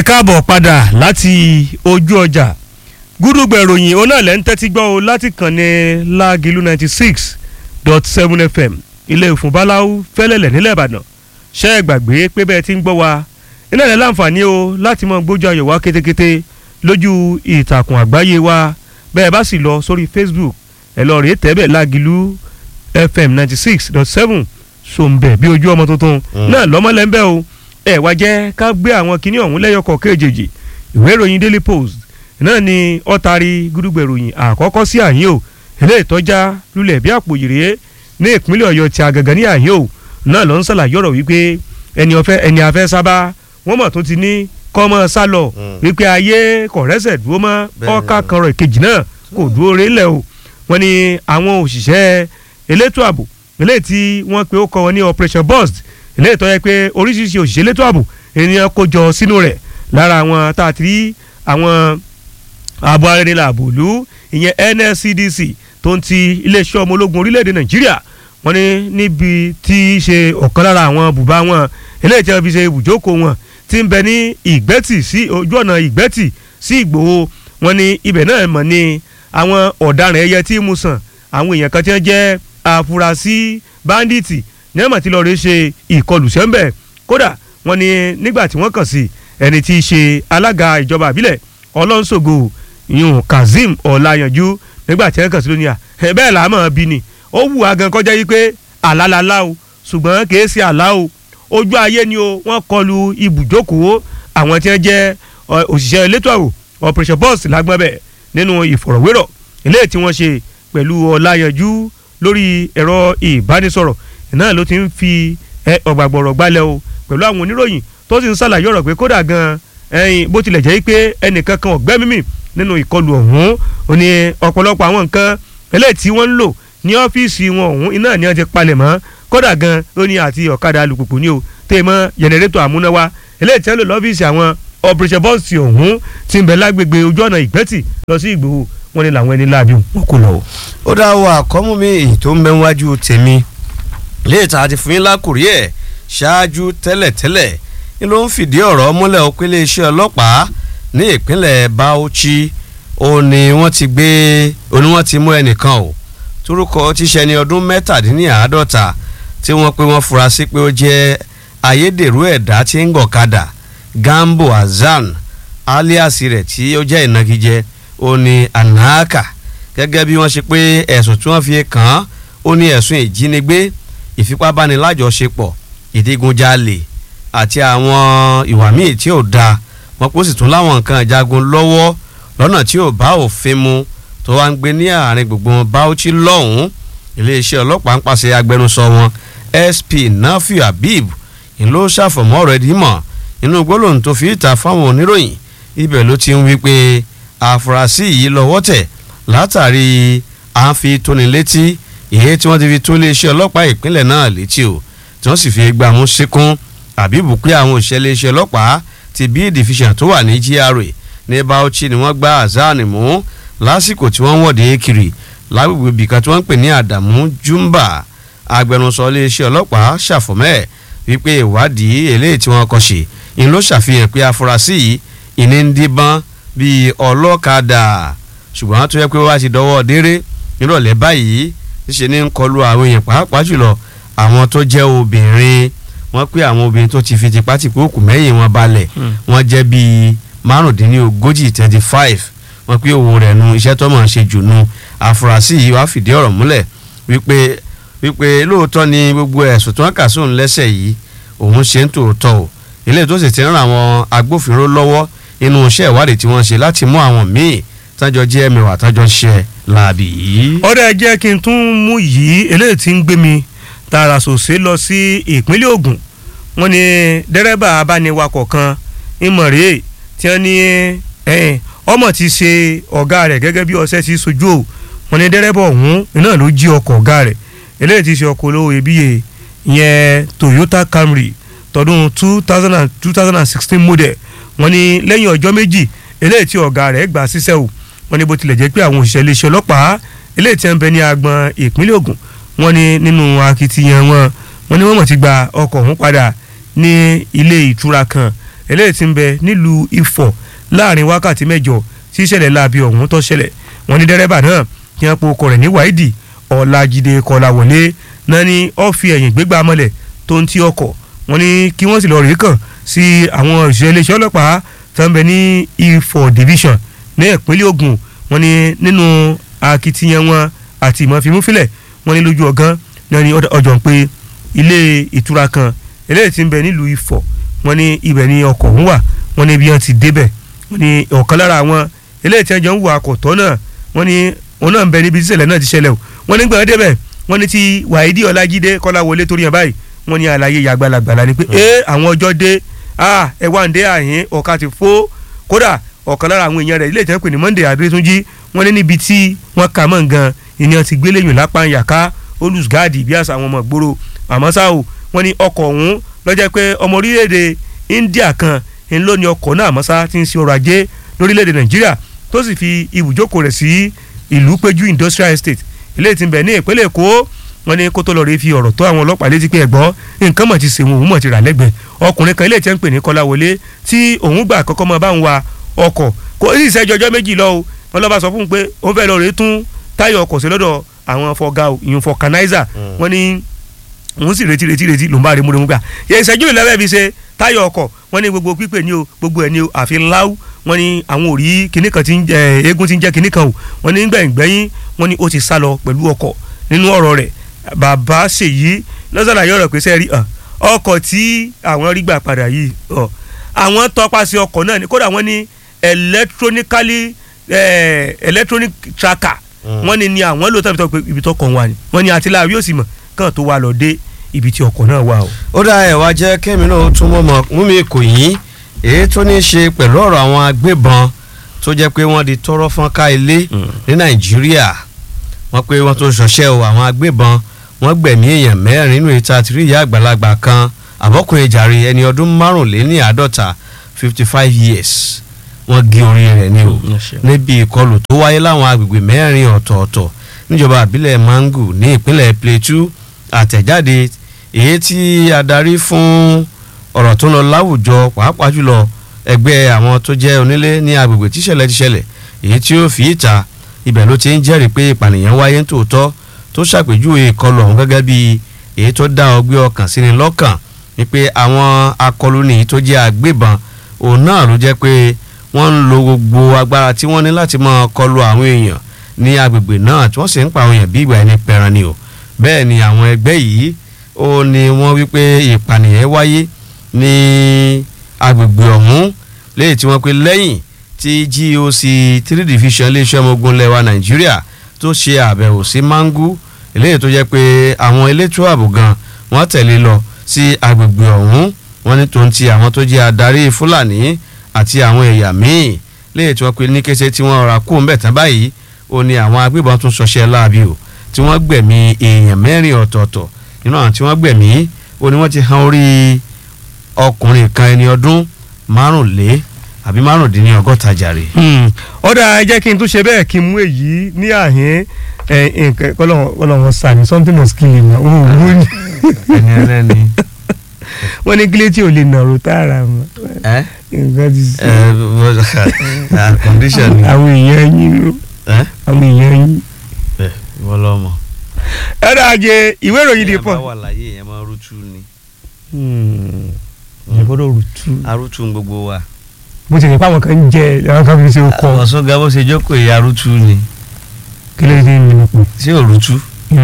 káàbọ̀ padà láti ojú ọjà gúdùgbẹ̀ ìròyìn òun náà lẹ́ ń tẹ́tí gbọ́ o láti kàn ní lágìlú ninety six dot seven fm ilé ìfún báláwú fẹ́lẹ́lẹ̀ nílẹ̀ ìbàdàn ṣẹ́ ẹ gbàgbé pé bẹ́ẹ̀ ti ń gbọ́ wa iná ẹ̀ láǹfààní o láti mọ gbójú ayọ̀ wá kétékété lójú ìtàkùn àgbáyé wa bẹ́ẹ̀ bá sì lọ sórí facebook ẹ lọ rèé tẹ́bẹ̀ lágìlú fm ninety six dot seven sòǹbẹ̀ bí ojú ọmọ tuntun náà lọ́mọlẹ́ ń bẹ́ o ẹ wá jẹ́ ká gbé àwọn kinní ọ̀hún lẹ́yọkọ̀ kéjèèjì ìwé ìròyìn daily post náà ni ọ̀tari gúdúgbẹ̀ ìròyìn àkọ́kọ́ sí àyín o ilé ìtọ́já lulẹ̀ bí àpò yìrìyé ní ìpínlẹ̀ ọ̀yọ́ ti àgàgà ní àyín o náà ló ń ṣàlàyé ọ̀rọ̀ wípé ẹni ọ̀fẹ́ ẹni afẹ́ sábà wọ́n mọ̀ tó ti ní kọ́mọ sálọ wípé ayé kọ̀rẹ́sẹ̀ dúró mọ́ ọ̀ka kanrọ̀ ìkejì náà kò dúró rélẹ̀ o wọ́n ní àwọn òṣìṣẹ́ elétò ààbò eléyìí tí wọ́n pe ó kọ́ wọn ní operation burst eléyìí tó yẹ pé oríṣiríṣi òṣìṣẹ́ elétò ààbò ènìyàn kó jọ sínú rẹ̀ lára àwọn tá a ti rí àwọn ààbò arìnrìn ààbò ìlú ìyẹn NSCDC tó ń ti iléeṣẹ́ ọmọ ológun orílẹ̀-èdè Nàìjíríà wọ́n ní níbi tí í ṣe ọ̀kan lára àwọn bùbá wọn eléyìí tí wọ́n fi ṣe ibùjókòó wọn ti ń bẹ ní ìgbẹ́tì sí ojú ọ̀nà ìgbẹ́tì sí Ìgbòho wọ́n ní ibẹ̀ náà mọ̀ ní àwọn ọ̀daràn ẹyẹ tí mú sàn àwọn èèyàn kan tí wọ́n jẹ́ àfúrásì báńdíìtì ní ẹ̀mọ̀ tí lọ́ọ́ rí ṣe ìkọlù sẹ́ńbẹ̀ kódà wọ́n ní nígbà tí wọ́n kàn sí ẹni tí í ṣe alága ìjọba àbílẹ̀ ọlọ́nṣògo yun kazeem ọ̀làyànjú nígbà tí wọ́n kàn sí lónìí à bẹ́ẹ̀ là á mọ̀ bí ni ó wù á gan kọjá yìí pé àlálálá o ṣùgbọ́n kìí ṣe àlá o ojú ayé ni o wọ́n kọlu ibùjókòó àwọn tí wọ́n jẹ́ òṣìṣẹ́ elétò ààbò operation boss lágbọ́n bẹ̀ nínú ìfọ̀rọ̀wérọ̀ eléyìí tí wọ́n ṣe pẹ̀lú ọ̀làyànjú lórí ẹ̀rọ ìbánisọ̀rọ̀ náà ló ti ń fi ọ̀gbàgbọ̀rọ̀ gbalẹ̀ o pẹ̀lú àwọn oníròyìn tó sì ń ṣàlàyé ọ̀rọ̀ pé kódà gan ẹyin bó tilẹ̀ jẹ́ pé ẹnìkan kan ọ̀gbẹ́ mímì nínú ìkọlù ọ̀hún ó ní ọ̀pọ̀lọpọ̀ àwọn nǹkan eléyìí tí wọ́n ń lò ní ọ́fíìsì wọn ọ̀hún iná ni wọ́n ti palẹ̀ mọ́ kódà gan ló ní àti ọ̀kadà alùpùpù ní o tẹ́ mọ́ jẹnẹrétọ̀ àmúnáwá eléyìí tí wọ́n lò lọ́fíìsì àwọn operation bọ́ọ̀sì ọ̀hún ti ń bẹ lágbègbè ojú ọ̀nà ìgbẹ́tì lọ sí ìgbòho wọn ni làwọn ẹni láàbí wọn kò lọ. ó dá wa àkọ́mú mi èyí tó ń bẹ wájú tèmi léètà àti fún yín lákùrí ẹ̀ ṣáájú tẹ́lẹ̀tẹ́lẹ̀ ni ló ń fìdí ọ̀rọ̀ múlẹ̀ ó pé iléeṣẹ́ ọlọ́pàá ní ìpínlẹ̀ Bauchi ó ní wọ́n ti gbé ó ní wọ́n ti mú ẹnìkan o torúkọ tíṣẹ́ ní ọdún mẹ́tàdínláàádọ́ta tí wọ́n pé wọ́n fura sí pé ó jẹ́ ayédèrú ẹ̀dá tí ń gọ̀kadà Gambo Hasan alias rẹ̀ tí ó jẹ́ ìnagijẹ ó ní anaka gẹ́gẹ́ bí wọ́n ṣe pé ẹ̀sùn tí wọ́n fi kàn án ó ní ẹ̀sùn ìjínigbé ìfipábánilàjọṣepọ̀ ìdígunjalè àti àwọn ìwà míì tí ò da wọn kó sì tún láwọn nǹkan ìjagun lọ́wọ́ lọ́nà tí ò bá òfin mu tó wá ń gbé ní àárín gbùngbùn Bauchi lọ́hùn-ún iléeṣẹ́ ọlọ́pàá ń pàṣẹ agbẹnusọ wọn SP Nafiu Habib ń ló ṣàfọ̀mọ́ ọ̀rọ̀ ẹ̀dí mọ̀ inú gbólóhùn tó fi ìta fáwọn oníròyìn ibẹ̀ ló ti ń wí pé àfúrásì yìí lọ́wọ́ tẹ̀ látàrí à ń fi tóni létí ìyẹn tí wọ́n ti fi tó iléeṣẹ́ ọlọ́pàá ìpínlẹ̀ náà létí o tí wọ́n sì fi gbà mú síkún àbíbù pé àwọn òṣìṣẹ́ iléeṣẹ́ ọlọ́pàá ti bí division tó wà ní GRA ní Bauchi ni wọ́n gba Hasan mú lásìkò tí wọ́n ń wọ̀de kiri lágbègbè bìkan tí wọ́n ń pè ní Adamu Jumba agbẹnusọ iléeṣẹ́ ọlọ́pàá ṣàfọ̀mẹ́ wípé ìwádìí eléyìí tí wọ́n kọ́ ṣe ń ló ṣàfihàn pé afurasí yìí ìní ń díbọ́n bíi ọlọ́kadà ṣùgbọ́n tó yẹ pé wá ti dọwọ́ déré nírọ̀lẹ́ báyìí ṣe ní ń kọlu àwọn èèyàn pàápàá jùlọ àwọn tó jẹ́ obìnrin wọ́n pé àwọn obìnrin tó ti fi tipátìpé òkú mẹ́yìn wọn balẹ̀ wọ́n jẹ́ bíi márùndínlógójì twenty five wọ́n pé òun rẹ̀ nu iṣẹ́ tó máa ń ṣe jù nu àfúrásì yìí wàá fìdí ọ̀rọ̀ múlẹ̀ wípé wípé lóòótọ́ ni gbogbo ẹ̀sùn tí wọ́n kà sóun lẹ́sẹ̀ yìí òun ṣe ń tòótọ́ o ilé tó sì ti ń ran àwọn agbófinró lọ́wọ́ inú iṣẹ́ ìwádìí tí wọ́n ṣe láti mú àwọn míì tájọ jẹ́ mẹ́wàá tájọ ṣe láàbì yìí. ọ̀rẹ́ jẹ́ kí n tún mú yìí eléyìí tí ń gbé mi tààrà sòsé lọ sí ìpínlẹ̀ Ògùn wọ́n ní dẹ́rẹ́bà abániwakọ̀ kan ìmọ̀rẹ́ tí wọ́n ní ọmọ ti ṣe ọ̀gá rẹ̀ gẹ́gẹ́ bí ọṣẹ́ ti sojú o wọ́n ní dẹ́rẹ́bà ọ̀hún iná ló jí ọkọ̀ ọ̀gá rẹ̀ eléyìí ti ṣe ọkọ̀ olówó iyebíye ìyẹn Toyota Camry tọdún two thousand and two thousand and sixteen model wọ́n ní lẹ́yìn ọjọ́ méjì eléyìí tí ọ̀gá rẹ̀ gbà síṣẹ́ o wọ́n ní bó tilẹ̀ jẹ́ pé àwọn òṣìṣẹ́ iléeṣẹ́ ọlọ́pàá eléyìí tí wọ́n ń bẹ ní agbọn ìpínlẹ̀ Ògùn wọ́n ní nínú akitiyan wọn wọ́n ní wọ́n mọ̀ ti gba ọkọ̀ ọ̀hún padà ní ilé ìtura kan eléyìí tí ń bẹ nílùú Ifọ̀ láàrin wákàtí mẹ́jọ tí ìṣẹ̀lẹ̀ láabi ọ̀hún tó ṣẹlẹ̀ wọ́n ní dẹ́rẹ́bà náà kí wọ́n po ọkọ̀ rẹ̀ ní wáìdì ọ̀làjìdè kọ̀làwọlé náà ni ó fi ẹ̀yìn gbégbá mọ́lẹ̀ tó ń ti ọkọ̀ wọ́n ní kí wọ́n sì lọ rèé kàn sí àwọn òṣìṣẹ́ iléeṣẹ́ ọlọ́pàá tó ń bẹ ní Ifọ̀ division ní ìpínlẹ̀ Ògùn wọ́n ní nínú akitiyan wọn àti ìmọ̀fimúfilẹ̀ wọ́n ní lójú ọ̀gán náà ni ọjọ́ ń pé ilé ìtura kan eléyìí tí ń bẹ nílùú Ifọ̀ wọ́n ní ibẹ̀ ni ọkọ̀ ń wà wọ́n ní bí wọ́n ti débẹ̀ wọ́n ní ọ̀kan lára àwọn eléyìí tí wọ́n jọ ń wo akọ̀tọ́ náà wọ́n ní òun náà ń bẹ níbi tíṣẹ̀lẹ̀ náà ti ṣẹlẹ̀ o wọ́n ní gbọ̀ngàn débẹ̀ wọ́n ní ti Wàhídì Ọlájídé Kọ́láwọlé torí yẹn báyìí wọ́n ní àlàyé yàgbàlagbàlà ni pé ee àwọn ọjọ́ dé ẹ wá ń dé àyín ọ̀ka ti fó kódà ọ̀kan lára àwọn èèyàn rẹ̀ ilé ìtàn pè ní Monday Adétúnjì wọ́n ní níbi tí wọ́n kà mọ́ nǹkan ìyẹn ti gbélé yùn lápá yàká olùsgáàdì bí àṣà àwọn ọmọ ìgboro àmọ́ ṣá o wọ́n ní ọkọ̀ ọ̀hún lọ́jọ́ pé ọmọ orílẹ̀-èdè India kan ń lò ní ọkọ̀ náà àmọ́ ṣá ti ń ṣe ọrọ̀ ajé lórílẹ̀-èdè Nàìjíríà tó sì fi ibùjókòó rẹ̀ sí ìlú péjú industrial estate ilé tí ń bẹ ní ìpínlẹ̀ Èkó wọ́n ní kó tó lọ rí fi ọ̀rọ̀ tó àwọn ọlọ́pàá létí pé ẹ̀gbọ́n nǹkan mọ̀ ti ṣe wọn òun mọ̀ ti rà lẹ́gbẹ̀ẹ́ ọkùnrin kan ilé tí ń pè ní Kọ́láwọlé tí òun gbà kọ́kọ́ mọ́ bá ń wa ọkọ̀ kò sí ìṣẹ́jú ọjọ́ méjì lọ o wọ́n lọ́ba sọ fún un pé ó fẹ́ lọ rèé tún táyà ọkọ̀ sí lọ́dọ̀ àwọn fọgá ìyún fọkànáìzà wọ́n ní òun sì retí retí retí ló ń bá rí múremú gbà ìṣẹ́jú ìlẹ́wẹ̀ fi ṣe táyà ọkọ̀ wọ́n ní gbogbo pípé ní o gbogbo ẹ̀ ní o àfi láwù wọ́n ní àwọn ò rí kinní kan tí ń jẹ eégún tí ń jẹ́ kinní kan o wọ́n ní gbẹ̀yìngbẹ̀yìn wọ́n ní ó ti sá lọ pẹ̀lú ọkọ̀ nínú ọ̀rọ̀ rẹ̀ bàbá ṣèyí lọ́sàlàyé ọ̀rọ̀ pé sẹ́ẹ̀rí ọkọ̀ tí àwọn rí gbà padà yìí àwọn tọpasẹ̀ ọkọ̀ náà ni kódà wọ́n ní electronically electronic tracker wọ́n ní ni àwọn lò tàbí tó pé ibi tó kàn wá ni wọ́n ní àtìláàrí yóò sì mọ̀ kàn tó wà lọ dé ibi tí ọkọ̀ náà wà o. ó dá ẹ̀ wá jẹ́ kẹ́mi náà tún mọ́ mọ́ mú mi kò yín èyí tó ní í ṣe pẹ̀lú ọ̀rọ̀ àwọn agbébọn tó jẹ́ pé wọ́n di tọ́rọ́ fọ́n ká ilé ní nàìjíríà wọ́n pé wọ́n tó ṣọṣẹ́ o àwọn agbébọn wọ́n gbẹ̀mí èèyàn mẹ́rin nínú ìta àtìrí ìyá àgbàlagbà kan àbọ́kùnrin jàre ẹni ọdún márùnléní àádọ́ta fifty five years wọ́n gé orí rẹ̀ ní o níbi ìkọlù tó wáyé láwọn agbègbè mẹ́rin ọ̀tọ̀ọ̀tọ̀ níjọba àbílẹ̀ mangu ní ìpínlẹ̀ plateau àtẹ̀jáde èyí tí adarí fún ọ̀rọ̀ tó ń lọ láwùjọ pàápàá jùlọ ẹgbẹ́ àwọn tó jẹ́ onílé ní agbègbè tíṣẹ̀lẹ̀ tíṣẹ̀lẹ̀ èyí tí ó fi ìta ibẹ̀ ló ti ń jẹ́rìí pé ìpànìyàn wáyé ń tòótọ́ tó ṣàpèjúwe ìkọlù ọ̀hún gẹ́gẹ́ bí èyí tó dá ọgbẹ́ ọkàn sí ni lọ́kàn ni pé àwọn akọlùní tó jẹ́ agbébọn òun náà ló jẹ́ pé wọ́n ń lo gbogbo agbára tí wọ́n ní láti máa kọlu àwọn èèyàn ní agbègbè náà tí wọ́n sì ń pa àwọn èèyàn bí ìgbà ẹni pẹran ni o bẹ́ẹ̀ ni àwọn ẹgbẹ́ yìí ó ní wọ́n wí pé ìpànìyàn wáyé ní agbègbè ọ̀hún léyìí tí wọ́n pe lẹ́yìn tí GOC three division iléeṣẹ́ ọmọ ogun lẹ́wà Nàìjíríà tó ṣe àbẹ̀wò sí Mangu eléyìí tó jẹ́ pé àwọn elétò ààbò gan wọ́n tẹ̀lé lọ sí agbègbè ọ̀hún wọ́n ní tòun ti àwọn tó jẹ́ adarí Fúlàní àti àwọn ẹ̀yà míì léyìí tí wọ́n pe ní kése tí wọ́n ra kú ńbẹ̀ tán báyìí ó ní àwọn agbébọn tún ṣọṣẹ́ láabi o tí wọ́n gbẹ̀mí èèyàn mẹ́rin ọ̀tọ̀ọ̀tọ̀ nínú àwọn tí wọ́n gbẹ̀mí ó ní wọ́n ti han orí ọkùnrin kan ẹni ọdún márùnlé àbí márùndínlọ́gọ́ta jàre. ọ̀dà ẹ jẹ́ kí n tún ṣe bẹ́ẹ̀ kí n mú èyí ní àhín nǹkan kọ́lọ́wọ́n sàmì something must kill him òun ò wú ni. ẹni ẹlẹ́ni. wọ́n ní kílé tí ò lè nàró tààrà mọ́ nǹkan ti sè. condition ni. àwọn èèyàn yín ló àwọn èèyàn yín. wọ́n lọ́ mọ̀. ẹ̀rọ ajé ìwé ìròyìn dì pọ̀. ẹ bá wà láyé yẹn máa rútú ni. ẹ gbọ́dọ̀ rútú. arútú gbogbo wa. bó ti ní pàwọn kan ń jẹ àwọn kan fi ṣe kọ. ọ̀sán ga bó ṣe jókòó yìí arútú ni. kí ló dé ní ìlú pọ̀. ṣé òrútú.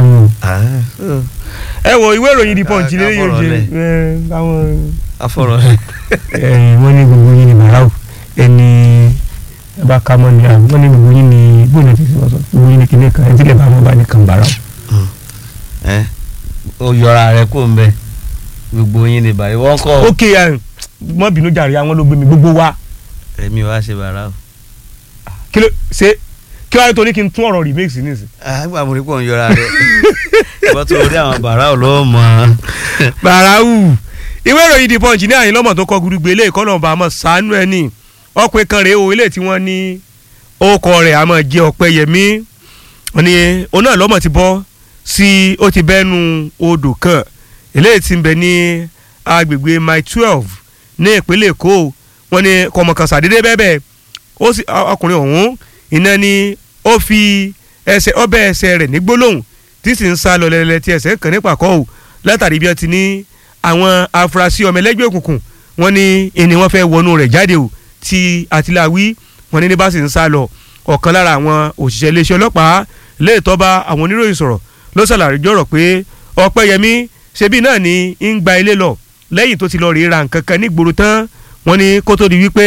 ẹ wo ìwé ìròyìn dì pọ̀ jìnnà yóò jẹ àwọn. afọ̀rọ̀ wọ́n ní gbogbo yín ní bàráwò ẹni ẹ bá ká mọ́ ni wọ́n ní gbogbo yín ní gbóná tí wọ́n sọ gbogbo yín ní kíní kan ẹtí lè bá wọn bá ní kan bàráwò. ẹ o yọra rẹ kó n bẹ gbogbo yín ní bàrí wọn kọ. ok mọ bínú jàre àwọn ló gbé mi gbogbo wa. èmi wá ṣe bàrà o. kí ló ṣe kí wàá tó ní kí n tún ọ̀rọ̀ remix nísìn. àgbà mo rí pọ̀ ń yọra rẹ ìbọn tó rí àwọn bàrà ò lọ́wọ́ mọ́. bàráwù ìwé ìròyìn The Punch ní àyìn lọ́mọ̀ tó kọ gúdúgbò ilé ìkọ́nà ọba àmọ́ sànú ẹ̀ ní ọ̀pẹ kan rèé o ilé tí wọ́n ní orúkọ rẹ̀ àmọ́ jẹ́ Ọpẹ́yẹmí wọ́n ní òun náà lọ́mọ̀ ti bọ́ sí ó ti bẹ́nu odò kan eléyìí ti ń bẹ ní agbègbè mile twelve ní ìpínlẹ̀ èkó wọn ni kọmọkàn sàdédé bẹ́ẹ̀ bẹ́ẹ̀ ó sì ọkùnrin ọ̀hún iná ni ó fi ẹsẹ̀ ọbẹ̀ ẹsẹ̀ rẹ̀ ní gbólóhùn tí sì ń sá lọ lẹ́lẹ́ tí ẹsẹ̀ kàn ní pàkọ́ ò látàrí bí wọ́n ti ní àwọn afurasí ọmọ ẹlẹ́gbẹ́ òkùnkùn wọn ni ẹni wọ́n fẹ́ wọnú rẹ̀ jáde ò tí àtìláwí wọn ní ní bá sì ń sá lọ ọ̀kan lára àwọn òṣìṣẹ́ iléeṣẹ́ ọlọ́pàá léètọ́ bá àwọn oníròyìn sọ̀rọ̀ ló ṣàlàyé jọ̀rọ̀ pé ọ̀pẹ́yẹmí ṣebí náà ni ń gba ilé lọ lẹ́yìn tó ti lọ rí ra nǹkan kan nígboro tán wọ́n ní kó tó di wípé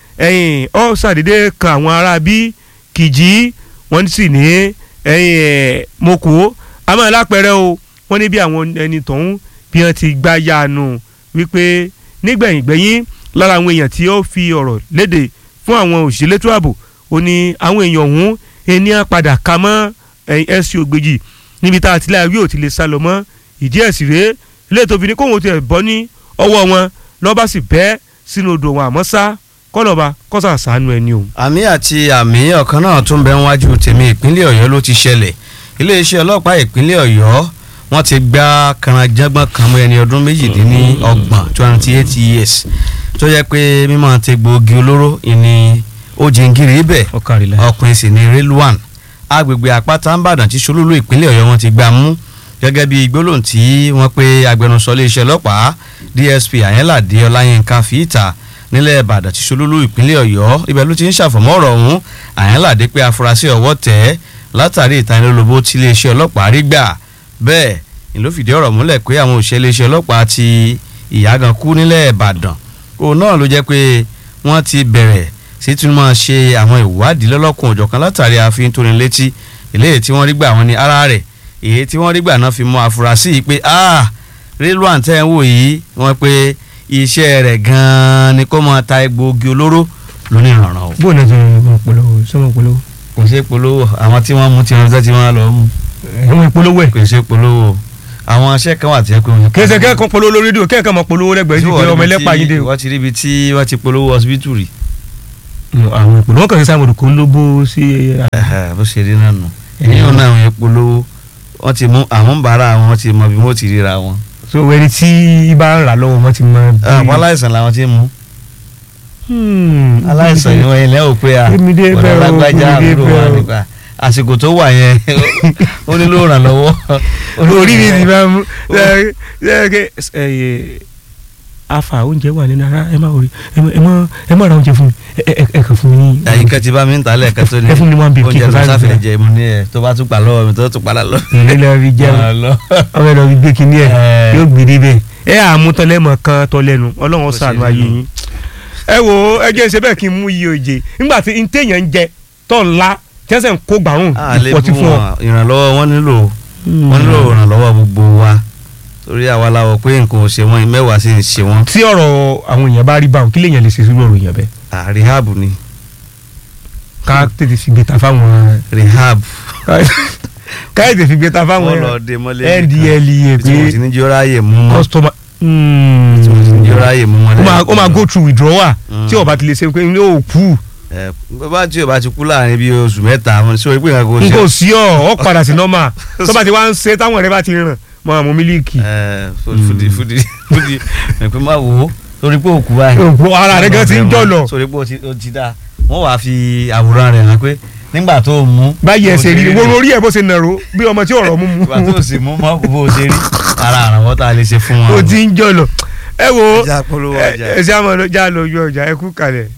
ẹ̀yìn ọ́ ṣàdédé kan àwọn ará bí kìjì wọ́n sì ní ẹ̀yìn moko àmọ́ alápẹ̀rẹ̀ o wọ́n ní bí àwọn ẹni tọ̀hún bí wọ́n ti gbá yaanu wípé nígbẹ̀yìn gbẹ̀yìn lára àwọn èèyàn tí ó fi ọ̀rọ̀ léde fún àwọn òṣìṣẹ́ létò ààbò ó ní àwọn èèyàn ọ̀hún ènìyàn padà ka mọ́ ẹ̀sìn ògbèjì níbi tá a ti láàrí ò ti lè sá lọ mọ́ ìdí ẹ̀ sì rèé ilé tó fi ní kóhun ti ẹ̀ bọ́ ní ọwọ́ wọn lọ́ba sì bẹ́ sínú odò wọn àmọ́ sá kọ́lọ́ba kọ́sà sànú ẹni o. àmì àti àmì ọ̀kan náà tún bẹ níwájú tèmi ìpínlẹ̀ ọ̀yọ́ ló ti ṣẹlẹ̀ iléeṣẹ́ ọlọ́pàá ìpínlẹ̀ ọ̀yọ́ wọ́n ti gba kànáńjàngbọ̀n kan mọ́ ẹni ọdún méjìdínlọ́gbọ̀n twenty eight years tó yẹ pé mímọ́ ti gbòógì olóró ìní ó jìngìrì ibẹ̀ ọkùnrin sì ni Rilwan agbègbè àpáta ńbàdàn tí solúlú ìpínlẹ̀ ọ̀yọ́ wọn ti gbà mú gẹ́gẹ́ bí gbólóhùn tí wọ́n pe agbẹnusọ iléeṣẹ́ ọlọ́pàá DSP Ayẹ́ládé Ọláyínká fìtà nílẹ̀ ìbàdàn tí solúlú ìpínlẹ̀ ọ̀yọ́ ibẹ̀ ló ti ń ṣàfọ̀mọ́ ọ̀rọ̀ ọ̀hún Ayẹ́ládé pé afurasí ọwọ́ tẹ̀ látàrí ìtanilólobó tí iléeṣẹ́ ọlọ́pàá rí gbà bẹ́ẹ̀ ni ló fìdí ọ̀rọ̀ múlẹ̀ pé àwọn òṣìṣẹ́ iléeṣẹ́ ọlọ́pàá ti ìyàgàn kú nílẹ̀ ìbàdàn òun náà ló jẹ́ pé wọ́n ti bẹ̀rẹ̀ sí tún máa ṣe àwọn ìwádìí lọ́lọ́kùn òjọ̀kan látàrí àfihàn tó ní létí eléyìí tí wọ́n rí gbà wọ́n ní ara rẹ̀ èyí tí wọ́n rí gbà náà fi mọ àfúrásì yìí pé ah Rilwan tẹ́ ń wò yìí wọ́n pé iṣẹ́ rẹ̀ gan-an ni kó máa ta egbòogi olóró lónìí ìrànràn o. bó o náà ti mọ polówó sọmọ polówó. kò ṣe polówó àwọn tí wọ́n mú tí wọ́n tí wọ́n lọ mú. ẹ̀wọ̀n ìpolówó ẹ̀. kò ṣe polówó àwọn aṣẹ́ kan wà tí ẹ pé wọ́n. kí ẹsẹ̀ kẹ́kọ̀ọ́ polówó lórí rédíò kẹ́kọ̀ọ́ mọ polówó lẹ́gbẹ̀ẹ́ sí pé ọmọ ẹlẹ́pàá yín dé o. wọ́n ti ríbi tí wọ́n ti polówó hospital rí. àwọn ìpolówó kan ní sáà mọ̀dùkú ń ló bó sí. bó ṣe rí náà nù èyí náà àwọn ìpolówó wọ́n ti mú àwọn ń bára wọn ti mọ bí wọ́n ti ríra wọn. so ẹni tí bá ń rà lọ́wọ́ wọn ti mọ. àwọn aláìsàn làwọn ti mú aláìsàn ni wọ́n ilẹ̀ ò pé a ọ̀dọ̀ lágbájá àbúrò wa nípa àsìkò tó wà yẹn ó nílò ìrànlọ́wọ́. orí mi ti máa mú afa oúnjẹ wà nínú ara ẹ má orí ẹ má ẹ má ra oúnjẹ fún mi ẹ ẹ kàn fún mi ní. àyíká ti bá mi ń ta lẹ́ẹ̀kan tó ní ẹ fún mi one beef oúnjẹ tó sáfẹ́ jẹ mu ní ẹ tó bá tún pa lọ́wọ́ mi tó tún padà lọ. ìlú lọ fi jẹun ọmọ ẹ lọ fi gbé kinní ẹ yóò gbé níbẹ̀ ẹ àmútọ́lẹ́mọ̀ kan tọ́lẹ́nu ọlọ́run ṣàánú ayé yín ẹ wo ẹ jẹ́ ṣe bẹ́ẹ̀ kí n mú iye òjè nígbà tí ntẹ̀yàn ń jẹ tó ńlá tẹ́sẹ̀ ń kó gbàrún ìpọ̀tí fún ọ. ìrànlọ́wọ́ wọn nílò wọn nílò ìrànlọ́wọ́ gbogbo wa torí àwa la wọ̀ pé nǹkan ò ṣe wọn mẹ́wàá sì ń ṣe wọn. tí ọ̀rọ̀ àwọn èèyàn bá rí báwọn kí lèèyàn lè ṣe sórí ọ̀rọ̀ èèyàn bẹ́ẹ̀. rehab ni. ká tètè fi gbé ta fáwọn. rehab. ká tètè fi gbé ta fáwọn ndlea tí mo ti ní jọ́ra yè mú mọ́. customer tí mo ti ní jọ́ra yè mú mọ́. ó máa go through withdrawal tí ó bá ti lè ṣe pé ní ó kú bàbá tí o bá ti kú láàrin bíi oṣù mẹ́ta àwọn ìṣòro ìpín ìrìnàjò n kò sí ọ ọ padà sí nọ́mà tó bá ti wá ń ṣe táwọn ẹ̀rẹ́ bá ti ràn mọ àmú mílíìkì. fúdi fúdi fúdi ẹ̀pẹ́ máa wò ó torí pé òkú báyìí. òkú ara rẹ gan ti ń jọlọ. torí pé o ti da wọ́n wàá fi àwòrán rẹ̀ hàn pé nígbà tó o mú. báyìí ẹsẹ̀ rí wo lórí ẹ̀ bó ṣe nàró bí ọmọ tí ọ̀rọ̀ mú mu. ìgbà tó o sì mú mọ́ bó o ṣe rí ara àràwọ̀ tá a lè ṣe fún wọn. o ti ń jọlọ ẹ wo ẹ ṣe àmọ́ já lọ ojú ọjà ẹ kú kalẹ̀.